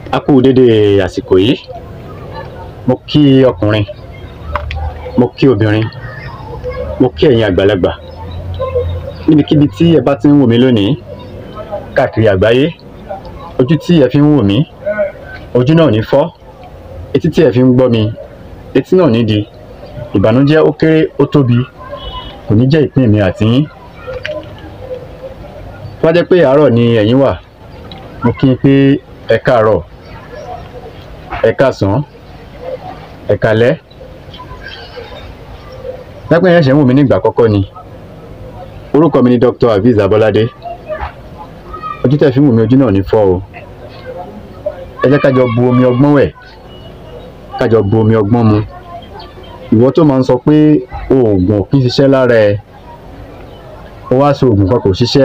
a kú dédé àsìkò yìí mo kí ọkùnrin mo kí obìnrin mo kí ẹ̀yin àgbàlagbà níbikíbi tí ẹ bá ti ń wò mí lónìí káàkiri àgbáyé ojú tí ẹ fi ń wò mí ojú náà ní fọ́ etí tí ẹ fi ń gbọ́ mi etí náà ní di ìbànújẹ́ ó kéré ó tóbi kò ní jẹ́ ìpín mi àti yín tó bá jẹ́ pé àárọ̀ ni ẹ̀yin wà mo kí n pé ẹ káàárọ̀ ẹ káàsán ẹ káalẹ́ lápẹ́ yẹn ṣe ń wò mí nígbà àkọ́kọ́ ni orúkọ mi ni Dr. Aviz Abolade ojú tẹ́ fi ń wò mí ojú náà ní fọ́ o ẹ jẹ́ ká jọ bu omi ọgbọ́n wẹ̀ ká jọ bu omi ọgbọ́n mu ìwọ tó máa ń sọ pé oògùn ò kí ń ṣiṣẹ́ lára ẹ ó wá sí oògùn kan kò ṣiṣẹ́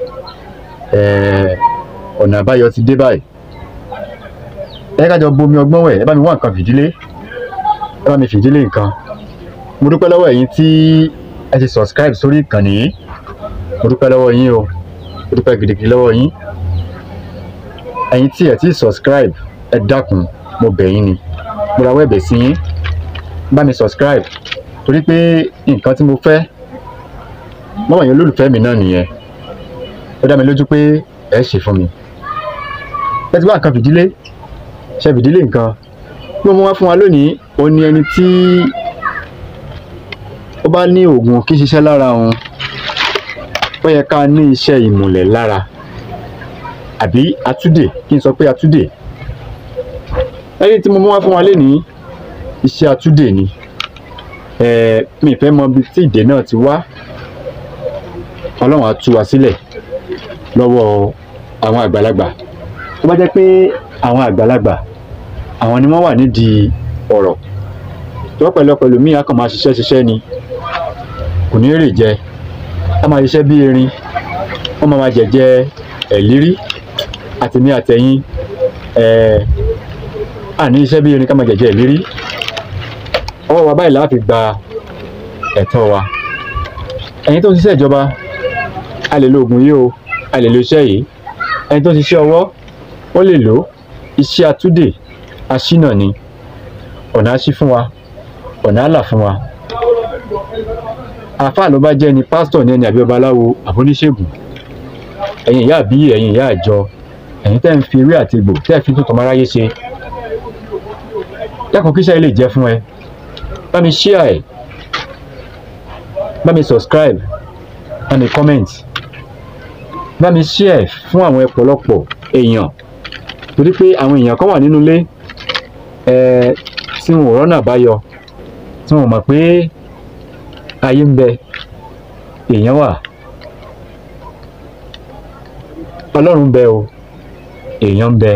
ọ̀nà àbáyọ ti dé báyìí ẹ jẹ́ ká jọ bu omi ọgbọ́n wẹ̀ ẹ bá mi wá nǹkan fìdílé ẹ bá mi fìdílé nǹkan mo dúpẹ́ lọ́wọ́ ẹ̀yin tí ẹ ti subscribe sórí ìkànnì yìí mo dúpẹ́ lọ́wọ́ yín o mo dúpẹ́ gidigidi lọ́wọ́ yín ẹ̀yin tí ẹ ti subscribe ẹ dákun mo bẹ̀ yín ni mo rawọ́ ẹ̀bẹ̀ sí yín bá mi subscribe torí pé nǹkan tí mo fẹ́ mọ́wọ́ yẹn olólùfẹ́ mi náà nìyẹn ó dá mi lójú pé ẹ ṣe fún mi ẹ ti wá nǹkan fìdílé ṣe fìdílé nǹkan bí mo wá fún wa lónìí òun ni ẹni tí ó bá ní oògùn kí ṣiṣẹ́ lára òun ó yẹ ká ní iṣẹ́ ìmùlẹ̀ lára àbí atúdè kí n sọ pé atúdè ẹni tí mo mú wá fún wa lénìí iṣẹ́ atúdè ni mi fẹ́ mọ ibi tí ìdè náà ti wá ọlọ́run á tú wa sílẹ̀ lọ́wọ́ àwọn àgbàlagbà tó bá jẹ́ pé àwọn àgbàlagbà àwọn ni wọ́n wà nídìí ọ̀rọ̀ tó pẹ̀lú pẹ̀lú míì á kàn máa ṣiṣẹ́ ṣiṣẹ́ ni kò ní rè jẹ á máa ṣiṣẹ́ bí erin wọ́n máa máa jẹ̀jẹ ẹ̀lírí àti ní àtẹ̀yìn àní iṣẹ́ bí erin ká máa jẹ̀jẹ ẹ̀lírí ọwọ́ wa báyìí láti gba ẹ̀tọ́ wa ẹ̀yin tó ń ṣiṣẹ́ ìjọba a lè lo oògùn yìí o a lè lo iṣẹ́ yìí ẹni tó ń ṣiṣẹ́ ọwọ́ ó lè lò iṣẹ́ atúdè aṣínà ni ọ̀nà á ṣí fún wa ọ̀nà á là fún wa àáfàá ló bá jẹ́ ni pásítọ̀ ní ẹni àbí babaláwo àbóníṣègùn ẹ̀yin ìyá àbí ẹ̀yin ìyá àjọ ẹ̀yin tẹ́ ń fi ewé àti egbò tẹ́ ẹ̀ fi tuntun máráyé ṣe dákun kíṣẹ́ lè jẹ́ fún ẹ bá mi share ẹ̀ bá mi subscribe bá mi comment bá mi share fún àwọn ọ̀pọ̀lọpọ̀ èèyàn torí pé àwọn èèyàn kan wà nínú ilé ẹ tí wọn ò rọ́nà àbáyọ tí wọn mọ̀ pé ayé ń bẹ èèyàn wà ọlọ́run bẹ o èèyàn ń bẹ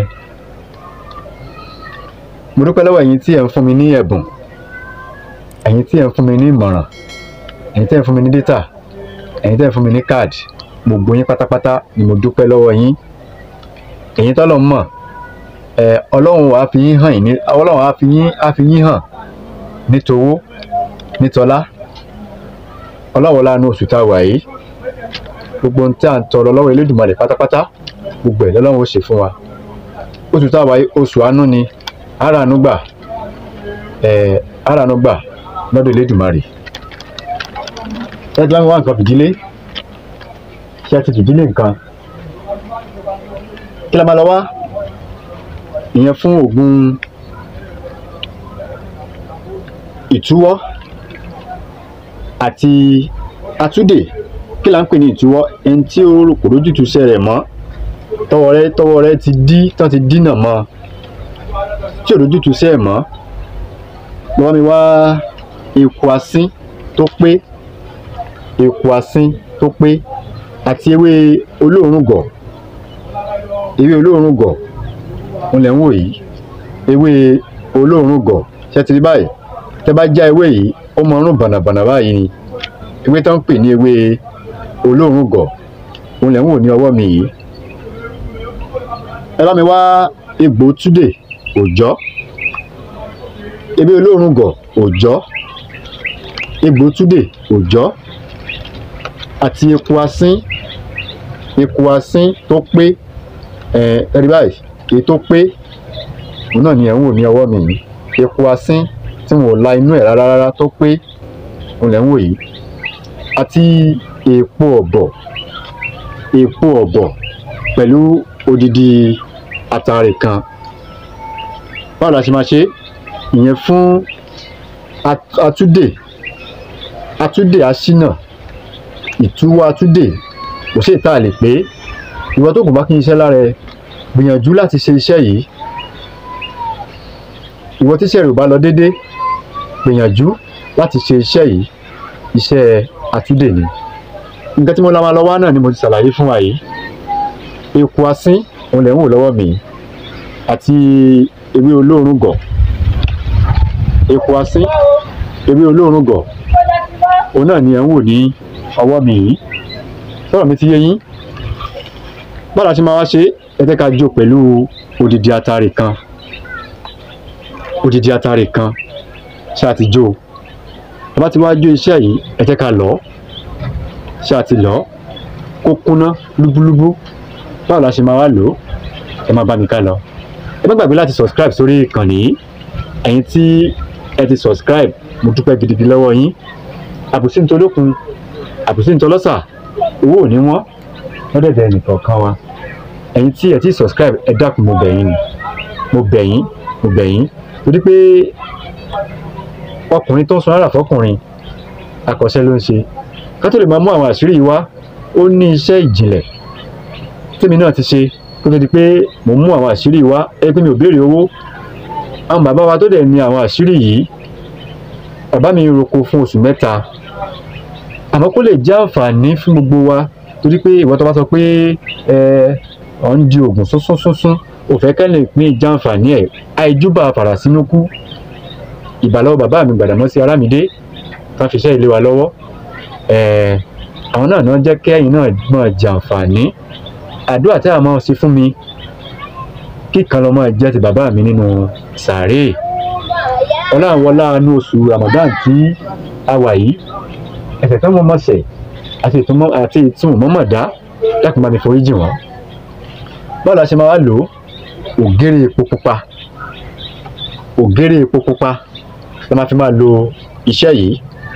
mo dúpẹ́ lọ́wọ́ ẹ̀yin tí ẹ̀ ń fún mi ní ẹ̀bùn ẹ̀yin tí ẹ̀ ń fún mi ní ìmọ̀ràn ẹ̀yin tí ẹ̀ ń fún mi ní dátà ẹ̀yin tí ẹ̀ ń fún mi ní káàdì gbogbo yín pátápátá ni mo dúpẹ́ lọ́wọ́ yín ẹ̀yin tọ́lọ̀ mọ̀ ẹ̀ ọlọ́run á fi yín hàn ní ọlọ́run á fi yín á fi yín hàn nítowó nítọlá ọlọ́wọ́ láàánú oṣù tá a wà yìí gbogbo ohun tí à ń tọrọ lọ́wọ́ Elédùmarè pátápátá gbogbo ẹ̀ lọ́lọ́run ó ṣe fún wa oṣù tá a wà yìí oṣù àánú ni àràánú gbà ẹ̀ àràánú gbà lọ́dọ̀ Elédùmarè ṣé tí wọ́n wá nǹkan fìdílé ṣé ẹ ti fìdílé nǹkan kí la máa lọ wá ìyẹn fún oògùn ìtúwọ́ àti atúdè kí la ń pè ní ìtúwọ́ ẹni tí ó rò kò rójútu iṣẹ́ rẹ̀ mọ́ tọwọ́ rẹ̀ tọwọ́ rẹ̀ ti dí tán ti dínà mọ́ tí ò rójútu iṣẹ́ ẹ̀ mọ́ lọ́wọ́ mi wá eku asín tó pé eku asín tó pé àti ewé olóòórùn gọ̀ ewé olóòórùn gọ̀ òun lẹ̀ ń wò yìí ewé olóòórùn gọ̀ ṣé ti rí báyìí tẹ́ bá já ewé yìí ó mọ ọrùn bànàbànà báyìí ni ewé tó ń pè ní ewé olóòórùn gọ̀ òun lẹ̀ ń wò ní ọwọ́ mi yìí ẹ bá mi wá egbò túdè òòjọ́ ewé olóòórùn gọ̀ òòjọ́ egbò túdè òòjọ́ àti eku asín eku asín tó pé ẹ ẹ rí báyìí èyí tó pé òun náà ni ẹ̀ ń wò ní ọwọ́ mi yìí epo asín tí wọn ò la inú ẹ̀ rárá rárá tó pé òun lẹ̀ ń wò yìí àti èèpo ọ̀bọ̀ èèpo ọ̀bọ̀ pẹ̀lú odidi àtàrè kan báwo la ṣe máa ṣe ìyẹn fún at- atúdè atúdè aṣínà ìtúwọ́ atúdè kò sí ìta lè pé ìwọ tó kù bá kí n iṣẹ́ lára ẹ gbìyànjú láti ṣe iṣẹ́ yìí ìwọ tíṣẹ́ rẹ̀ ò bá lọ déédé gbìyànjú láti ṣe iṣẹ́ yìí iṣẹ́ atúdè ni nǹkan tí mo la máa lọ wá náà ni mo ti ṣàlàyé fún wa yìí eku asín òun lẹ̀ ń wò lọ́wọ́ mi àti ewé olóòórùn gọ̀ eku asín ewé olóòórùn gọ̀ òun náà ni ẹ̀ ń wò ní ọwọ́ mi yìí sọ̀rọ̀ mi ti yé yín báwo la ṣe máa wá ṣe ẹ jẹ́ ká jó pẹ̀lú odidi atare kan odidi atare kan ṣé a ti jó o tá bá ti wá jó iṣẹ́ yìí ẹ jẹ́ ká lọ̀ ọ́ ṣé a ti lọ̀ ọ́ kó kúnná lúbúlúbú báwo la ṣe máa wá lò ó ẹ má bá mi ká lọ ẹ má gbàgbé láti subscribe sórí ìkànnì yìí ẹ̀yin tí ẹ ti subscribe mo dúpẹ́ gidigidi lọ́wọ́ yín àbùsí ntolókun àbùsí ntolọ́sà owó ò ní wọ́n lọ́dẹ̀dẹ̀ ẹnìkọ̀ọ̀kan wa ẹ̀yin tí ẹ ti subscribe ẹ dákun mo bẹ̀ yín ni mo bẹ̀ yín mo bẹ̀ yín torí pé ọkùnrin tó ń sun ara fọkùnrin akọ́ṣẹ́ ló ń ṣe ká tó lè máa mú àwọn àṣírí yìí wá ó ní iṣẹ́ ìjìnlẹ̀ tèmi náà ti ṣe kó tó di pé mò ń mú àwọn àṣírí yìí wá ẹ pé mi ò béèrè owó àwọn bàbá wa tó dẹ̀ ní àwọn àṣírí yìí bàbá mi roko fún oṣù mẹ́ta àmọ́ kó lè jẹ́ àǹfààní fún gbogbo wa torí pé ìwọ tó bá sọ pé ẹ ọ̀ ń di oògùn súnsún súnsún ò fẹ́ kẹ́ lè pín ìjà àǹfààní ẹ̀ àìjúbà fàràsínú kú ìbàlọ́wọ́ bàbá mi Gbàdámọ́sí Arámidé tán fi iṣẹ́ ilé wa lọ́wọ́ ẹ̀ àwọn náà náà jẹ́ kẹ́yìn náà mọ̀ jàǹfààní àdúrà tí a máa ṣe fún mi kíkan lọ́mọ jẹ́ ti bàbá mi nínú sàárè ọláwọlá inú oṣù Ramadan tí a wà yìí ẹ̀ṣẹ̀ tó mọ́ mọ́sẹ̀ àti ìtumọ̀ àti ìtumọ̀ mọ́mọ̀dá dákun bá mi forí jì wọ́n báwo la ṣe máa wá lò ó ògèrè epo pupa ògèrè epo pupa la máa fi máa lo iṣẹ́ yìí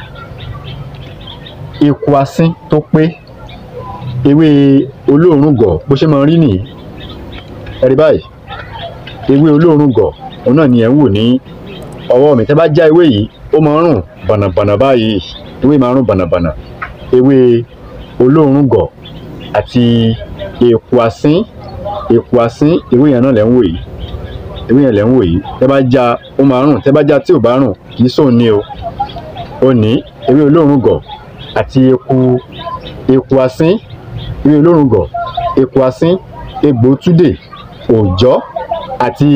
eku asín tó pé ewé olóòórùn gọ̀ bó ṣe máa rí nìyí ẹ̀rí báyìí ewé olóòórùn gọ̀ òun náà ni ẹ̀ ń wò ní ọwọ́ mi tẹ́ bá já ewé yìí ó máa ń rùn bànàbànà báyìí ewé máa ń rùn bànàbànà ewé olóòórùn gọ̀ àti eku asín eku asín ewé yẹn náà lẹ́ ń wò yìí ewé yẹn lẹ́ ń wò yìí tẹ́ bá já ó máa ń rùn tẹ́ bá já tí ò bá rùn kì í sóun ní o ó ní ewé olóòórùn gọ̀ àti eku eku asín ewé olóòórùn gọ̀ eku asín egbò túdè òòjọ́ àti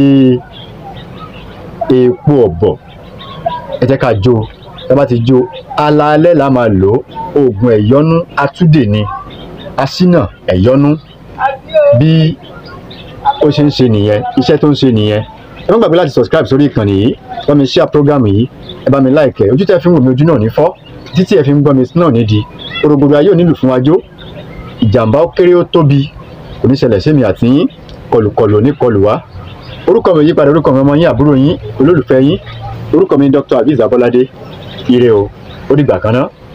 epo ọ̀bọ̀ ẹ jẹ́ ká jó ẹ bá ti jó alaalẹ́ la máa lò ó oògùn ẹ̀yọ́nú atúdè ni aṣínà ẹ̀yọ́nú bí ó ṣe ń ṣe nìyẹn iṣẹ́ tó ń ṣe nìyẹn ẹ má gbàgbé láti subscribe sórí ìkànnì yìí bá mi share program yìí ẹ bá mi like ẹ ojú tẹ́ fi ń wò mí ojú náà ní fọ́ títí ẹ fi ń gbọ́ mi náà nídìí orogbòdo ayé ò nílùú fún wájú ìjàmbá ó kéré ó tóbi kò ní ṣẹlẹ̀ sí mi àti yín kọlùkọlù ò ní kọlù wá orúkọ mi ò yípadà orúkọ mi ọmọ yín àbúrò yín olólùfẹ́ yín orúkọ mi ni Dr. Abiz Abolade ire o ó dìgbà kan náà.